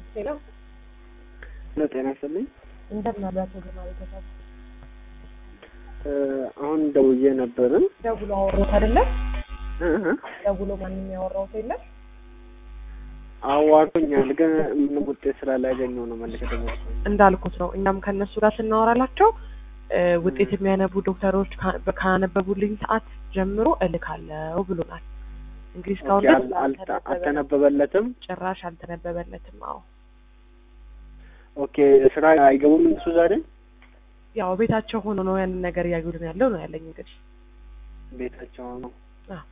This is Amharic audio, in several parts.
ሄሎ ለጤና ይስጥልኝ። እንደምን አላቸው ግርማ ቤተሰብ አሁን ደውዬ ነበረ። ደውሎ አወሩት አይደለም? እህ ደውሎ ማንም ያወራውት የለም። አዋርቶኛል፣ ግን ምንም ውጤት ስላላገኘው ነው መልክ ደግሞ እንዳልኩት ነው። እኛም ከእነሱ ጋር ስናወራላቸው እ ውጤት የሚያነቡ ዶክተሮች ካ- ካነበቡልኝ ሰዓት ጀምሮ እልካለሁ ብሎናል። እንግዲህ እስካሁን ኦኬ፣ ድረስ አል- አልተ- አልተነበበ- አልተነበበለትም። ጭራሽ አልተነበበለትም። አዎ ኦኬ፣ ስራ አይገቡም እነሱ ዛሬ ያው ቤታቸው ሆኖ ነው ያንን ነገር እያዩልን ያለው ነው ያለኝ እንግዲህ ቤታቸው ነው። አዎ።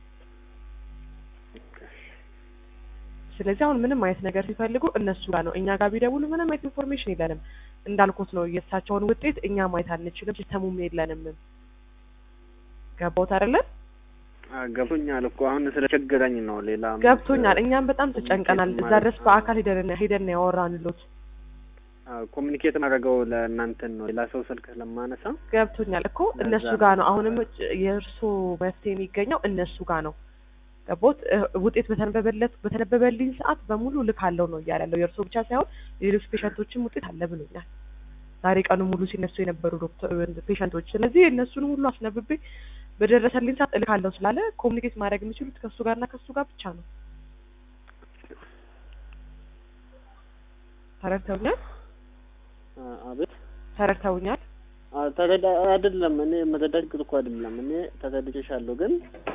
ስለዚህ አሁን ምንም አይነት ነገር ሲፈልጉ እነሱ ጋር ነው። እኛ ጋር ቢደውሉ ምንም አይነት ኢንፎርሜሽን የለንም። እንዳልኩት ነው የእሳቸውን ውጤት እኛ ማየት አንችልም፣ ሲስተሙም የለንም። ገባሁት አይደለ? ገብቶኛል እኮ አሁን ስለቸገረኝ ነው። ሌላ ገብቶኛል። እኛም በጣም ተጨንቀናል። እዛ ድረስ በአካል ሄደን ሄደን ያወራንሎት ኮሚኒኬት ማድረገው ለእናንተን ነው። ሌላ ሰው ስልክ ስለማነሳ ገብቶኛል እኮ ለዛ እነሱ ነው። ጋር ነው። አሁንም የእርሶ መፍትሄ የሚገኘው እነሱ ጋር ነው። ገቦት ውጤት በተነበበለት በተነበበልኝ ሰዓት በሙሉ ልካለው ነው እያለ ያለው የእርሶ ብቻ ሳይሆን የሌሎች ፔሸንቶችም ውጤት አለ ብሎኛል። ዛሬ ቀኑ ሙሉ ሲነሱ የነበሩ ዶክተር ፔሸንቶች። ስለዚህ እነሱን ሁሉ አስነብቤ በደረሰልኝ ሰዓት እልካለሁ ስላለ ኮሚኒኬት ማድረግ የሚችሉት ከእሱ ጋርና ከእሱ ጋር ብቻ ነው። ተረድተውኛል? አቤት ተረድተውኛል? አ፣ ተረዳ አይደለም። እኔ መረዳት ግጥ እኮ አይደለም። እኔ ተረድቼሻለሁ፣ ግን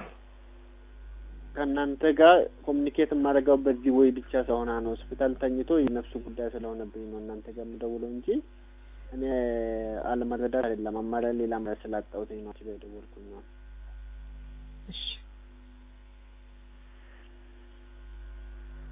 ከእናንተ ጋር ኮሚኒኬት የማደርገው በዚህ ወይ ብቻ ስለሆነ ነው። ሆስፒታል ተኝቶ የነፍሱ ጉዳይ ስለሆነብኝ ነው እናንተ ጋር የምደውለው እንጂ እኔ አለመረዳት አይደለም። አማራጭ ሌላ ስላጣሁትኝ ነው የደወልኩኝ ነው። እሺ